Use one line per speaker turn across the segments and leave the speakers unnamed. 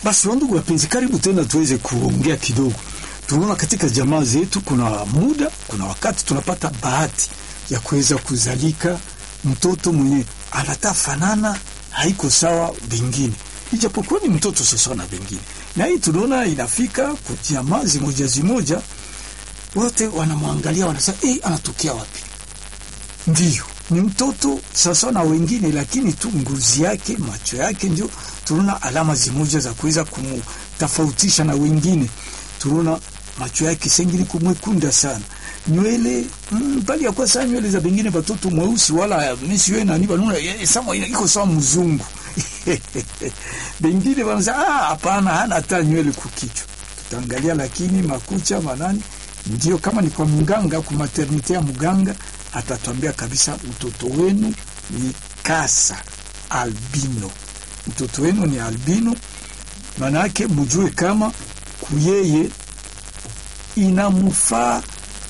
Basi wandugu wapenzi, karibu tena tuweze kuongea kidogo. Tunaona katika jamaa zetu kuna muda, kuna wakati tunapata bahati ya kuweza kuzalika mtoto mwenye anata fanana haiko sawa bengine, ijapokuwa ni mtoto sasa na bengine, na hii tunaona inafika kwa jamaa zimoja zimoja, wote wanamwangalia wanasema, eh, anatokea wapi? Ndiyo, ni mtoto sasa na wengine, lakini tu ngozi yake, macho yake, ndio tunaona alama zimoja za kuweza kumtofautisha na wengine. Tunaona macho yake sengili kumwekunda sana, nywele mm, bali ya kwa sana nywele za bengine batoto mweusi wala misi we nani banuna eh, sama iko sawa mzungu bengine wanasema ah, hapana, hana hata nywele kukichwa. Tutaangalia lakini makucha manani, ndio kama ni kwa mganga, kwa maternite ya mganga atatuambia kabisa mtoto wenu ni kasa albino, mtoto wenu ni albino. Maana yake mjue kama kuyeye inamufaa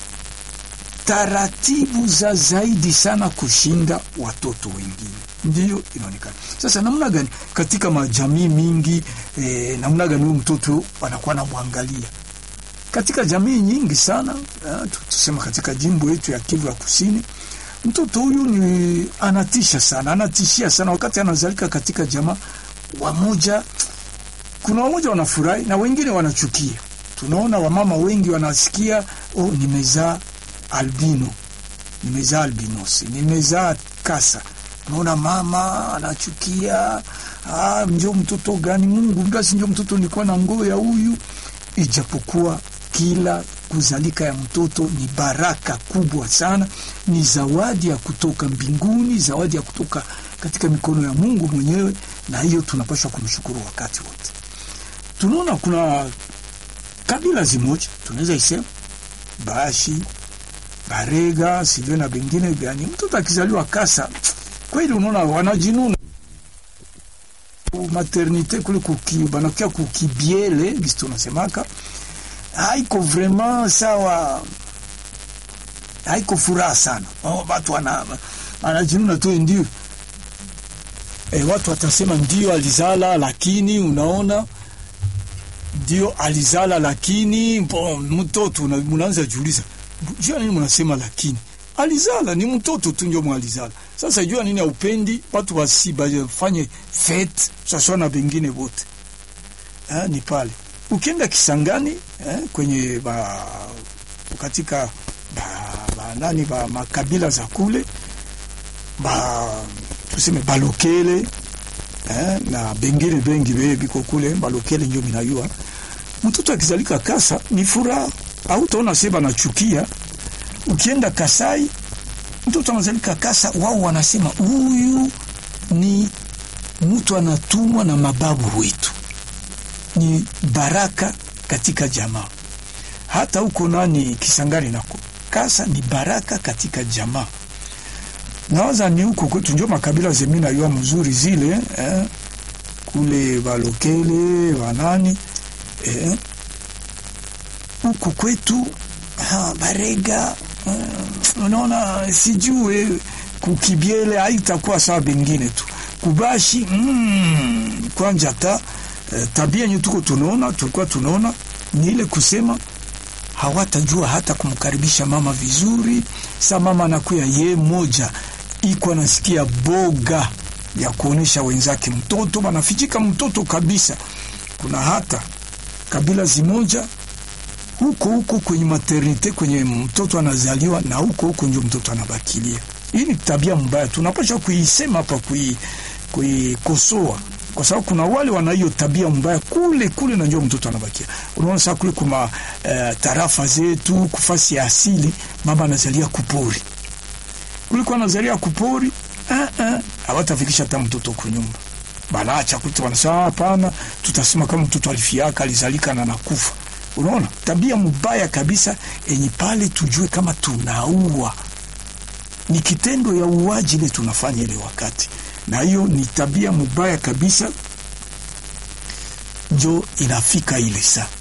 taratibu za zaidi sana kushinda watoto wengine, ndiyo inaonekana sasa. Namna gani katika majamii mingi eh, namna gani huyu mtoto anakuwa namwangalia katika jamii nyingi sana eh, tusema katika jimbo yetu ya Kivu ya Kusini, mtoto huyu ni anatisha sana, anatishia sana wakati anazalika katika jamaa. Wamoja, kuna wamoja wanafurahi na wengine wanachukia. Tunaona wamama wengi wanasikia, oh, nimezaa albino, nimezaa albinosi, nimezaa kasa. Unaona mama anachukia, ah, njo mtoto gani? Mungu basi, njo mtoto nilikuwa na ngoo ya huyu, ijapokuwa kila kuzalika ya mtoto ni baraka kubwa sana, ni zawadi ya kutoka mbinguni, zawadi ya kutoka katika mikono ya Mungu mwenyewe, na hiyo tunapaswa kumshukuru wakati wote. Tunaona kuna kabila zimoja tunaweza isema Bashi, Barega, sijue na bengine gani, mtoto akizaliwa kasa, kweli unaona wanajinuna maternite kule kuki, banakia kukibiele gisi tunasemaka haiko vraiment sawa, haiko furaha sana. Oh, watu wana anajinuna tu ndio e, watu watasema ndio alizala, lakini unaona ndio alizala, lakini bon, mtoto munaanza jiuliza, jua nini mnasema lakini alizala ni mtoto tu ndio mwalizala. Sasa jua nini aupendi watu wasi bafanye fete sasa na bengine wote eh, ni pale ukienda Kisangani eh, kwenye ba, katika ba, ba, nani ba makabila za kule ba tuseme balokele eh, na bengine bengi biko kule balokele ndio minayua mtoto akizalika kasa ni furaha, au utaona seba nachukia. Ukienda Kasai mtoto anazalika kasa, wao wanasema huyu ni mtu anatumwa na mababu wetu ni baraka katika jamaa. Hata huko nani Kisangani nako kasa ni baraka katika jamaa. Nawaza ni huko kwetu ndio makabila zemina yua mzuri zile eh, kule balokele wanani eh, huko kwetu ha, barega eh, unaona sijue kukibiele haitakuwa sawa bengine tu kubashi mm, kwanja ta Uh, tabia yenye tuko tunaona tulikuwa tunaona ni ile kusema hawatajua hata kumkaribisha mama vizuri. Sa mama anakuya ye moja iko anasikia boga ya kuonyesha wenzake mtoto banafichika mtoto kabisa. Kuna hata kabila zimoja huko huko kwenye maternite kwenye mtoto anazaliwa na huko huko ndio mtoto anabakilia. Hii ni tabia mbaya, tunapaswa kuisema hapa, kuikosoa kwa sababu kuna wale wana hiyo tabia mbaya kule kule, na ndio mtoto anabakia. Unaona sasa kule kuma uh, tarafa zetu kufasi ya asili, mama anazalia kupori kule kwa anazalia kupori, hawatafikisha uh, uh, hata mtoto kwa nyumba, banaacha kutu, wanasema hapana, tutasema kama mtoto alifiaka alizalika na nakufa. Unaona tabia mbaya kabisa, enye pale tujue kama tunaua, ni kitendo ya uwaji ile tunafanya ile wakati na hiyo ni tabia mubaya kabisa, njo inafika ile saa